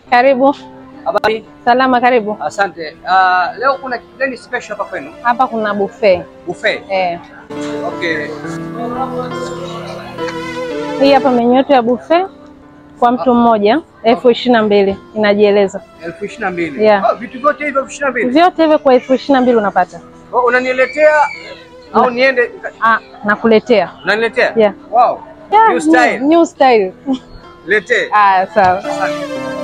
Karibu. Habari. Salama, karibu. Asante. Uh, leo kuna kitu gani special hapa kwenu? Hapa kuna buffet. Buffet. Eh. Okay. Hii hapa menyu yetu ya buffet kwa mtu mmoja elfu ishirini na mbili inajieleza. elfu ishirini na mbili. Yeah. Oh, vitu vyote hivyo elfu ishirini na mbili. Vyote hivyo kwa elfu ishirini na mbili unapata. Oh, unaniletea au niende? Ah, nakuletea. Unaniletea? Yeah. Wow. Yeah, New style. New style. Letee. Ah, sawa. Asante.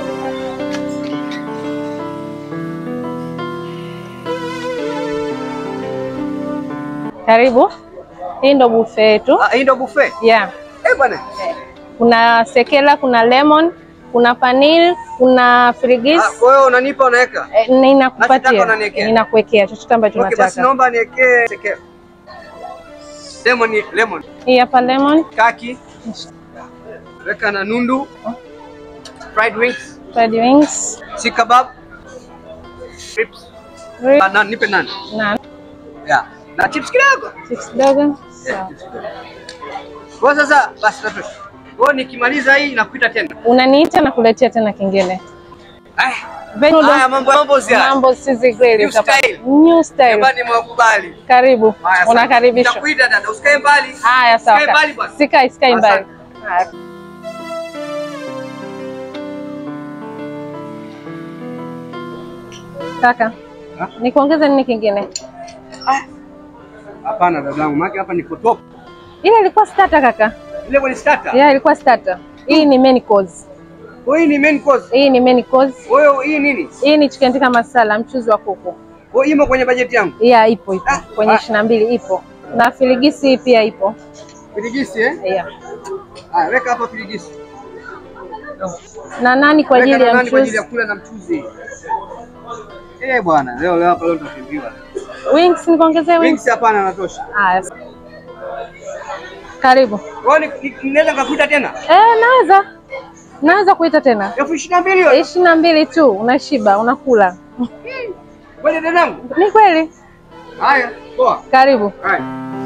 Karibu. Hii ndo buffet yetu. Ah, hii ndio buffet. Yeah. Eh, bwana. Kuna sekela, kuna lemon, kuna panil, kuna frigis. Ah, kwa hiyo unanipa unaweka. Eh, na Nachotaka inakupatia, unaniwekea. inakuwekea chochote ambacho Okay, basi unataka. naomba niekee seke. Lemon, lemon. Hii hapa lemon, Kaki. Weka na nundu. Fried wings. fried wings, Si kebab. Chips. rib, Ah, na, nipe nani? na Yeah. Na chips kidogo. chips kidogo. Sawa. Kwa sasa basi natosha. Kwa hiyo nikimaliza hii nakuita tena. Unaniita na kuletea tena kingine. Ah, Veg noodle, haya mambo mambo zia. mambo sizi grill New utapata. style. New style. Jamani mwakubali. Karibu. Haya, asante. Unakaribishwa. Nitakuita dada, usikae mbali. Haya, sawa. Usikae mbali bwana. Sikai, sikai mbali. Asante. Haya. Kaka, Ha? nikuongeze nini kingine? Hapana dadangu, maana hapa niko top. Ile ilikuwa starter kaka. Ile kwenye starter. Yeah, ilikuwa starter. Hii ni main course. Kwa hii ni main course. Hii ni main course. Kwa hiyo hii nini? Hii ni chicken tikka masala, mchuzi wa kuku. Kwa hiyo imo kwenye bajeti yangu. Yeah, ipo ipo. Ah, Kwenye ah. ishirini na mbili ipo. Na filigisi hii pia ipo. Pirigisi eh? Yeah. Ah, weka hapa pirigisi. Na nani kwa Weka ajili na ya nani kwa ajili ya mchuzi? kula na mchuzi. Eh bwana, leo leo hapa leo tutakimbiwa. Wings nikuongezee wings? Wings hapana natosha. Haya. Karibu. Kwa hiyo ni- ni- ninaweza nikakuita tena? Eh, naweza. Naweza kuita tena. Elfu ishirini na mbili hiyo. ishirini na mbili tu, unashiba, unakula. Kweli dadangu? Ni kweli. Haya, poa. Karibu. Haya.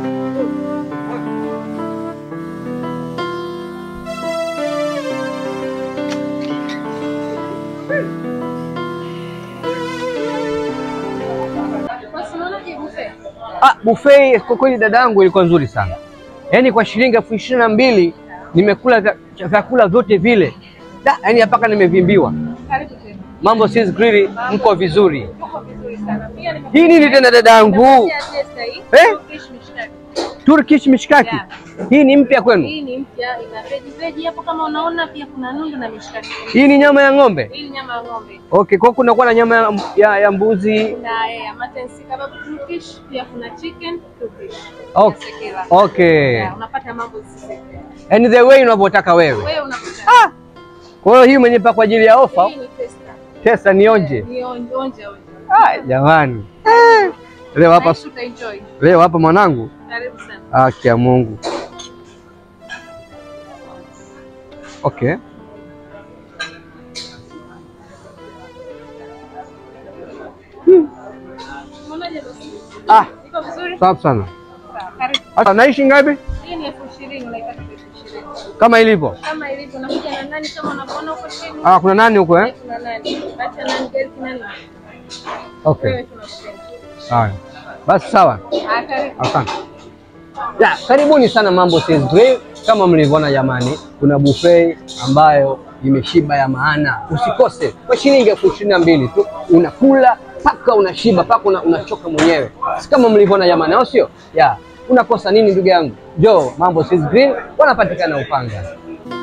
Ah, buffet kwa kweli dadangu ilikuwa nzuri sana. Yaani kwa shilingi elfu ishirini na mbili nimekula vya- vyakula vyote vile. Da, yaani mpaka nimevimbiwa. Karibu tena. Mambo sis grill mko vizuri. Uko vizuri sana. Pia ni Hii nini tena dadangu? Eh? Turkish mishkaki. Yeah. Hii ni mpya kwenu? Hii ni mpya, ina veji veji hapo kama unaona, pia kuna nundu na mishikaki. Hii ni nyama ya ng'ombe? Hii ni nyama ya ng'ombe. Okay, kwa kuna kuwa na nyama ya, ya, ya mbuzi. Kuna eh, mutton si kebab Turkish, pia kuna chicken Turkish. Okay. Ya sekela. Okay. Yeah, unapata mambo sisi. And the way unavyotaka wewe. Wewe unapata. Kwa hiyo hii umenipa kwa ajili ya ofa. Hii ni testa. Tesa nionje. Ni onje onje. onje. Ah, jamani. Eh. Leo hapa Nice, utaenjoy. leo hapa mwanangu. Karibu sana. Haki ya Mungu. Okay. Unaonaje bosi? Ah, Iko vizuri? safi sana. Sawa, karibu. Sasa naishi ngapi? Hii ni elfu ishirini unaipata kwa elfu ishirini. Kama ilivyo. Kama ilivyo unakuja na nani kama unavyoona huko chini. Ah, kuna nani huko eh? Kuna nani? Bacha nani gari nani? Okay. Wewe tunakupenda. Haya. Basi sawa. Ah, karibu. Asante. Ya, karibuni sana Mambo Sis Grill. Kama mlivyoona jamani, kuna buffet ambayo imeshiba ya maana. Usikose kwa shilingi elfu ishirini na mbili tu unakula paka unashiba paka una, unachoka mwenyewe, si kama mlivyoona jamani, au sio? Ya, unakosa nini ndugu yangu? Jo, Mambo Sis Grill wanapatikana Upanga.